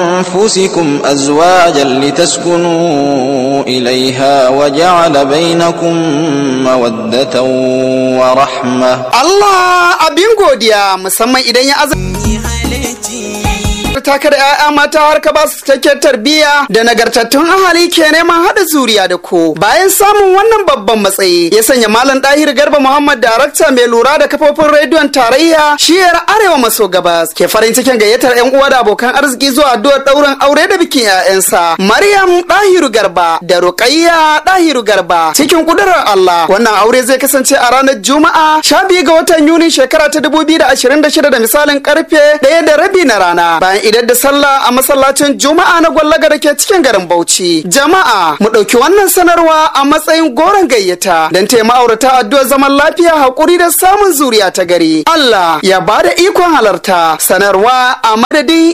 أنفسكم أزواجا لتسكنوا إليها وجعل بينكم مودة ورحمة Allah abin godiya musamman idan ya azaba taka da 'ya'ya mata har ka ba su cikakken tarbiyya da nagartattun ahali ke neman haɗa zuriya da ku bayan samun wannan babban matsayi ya sanya malam ɗahir garba muhammad darakta mai lura da kafofin rediyon tarayya shiyar arewa maso gabas ke farin cikin gayyatar 'yan uwa da abokan arziki zuwa addu'ar ɗaurin aure da bikin 'ya'yansa maryam ɗahiru garba da ruqayya ɗahiru garba cikin kudurar allah wannan aure zai kasance a ranar juma'a sha biyu ga watan yuni shekara ta dubu biyu da ashirin da shida da misalin karfe ɗaya da rabi na rana bayan idan da sallah a masallacin juma'a na gwallaga da ke cikin garin bauchi jama'a mu ɗauki wannan sanarwa a matsayin goron gayyata don taya ma'aurata addu'ar zaman lafiya haƙuri da samun zuriya ta gari allah ya ba da ikon halarta sanarwa a madadin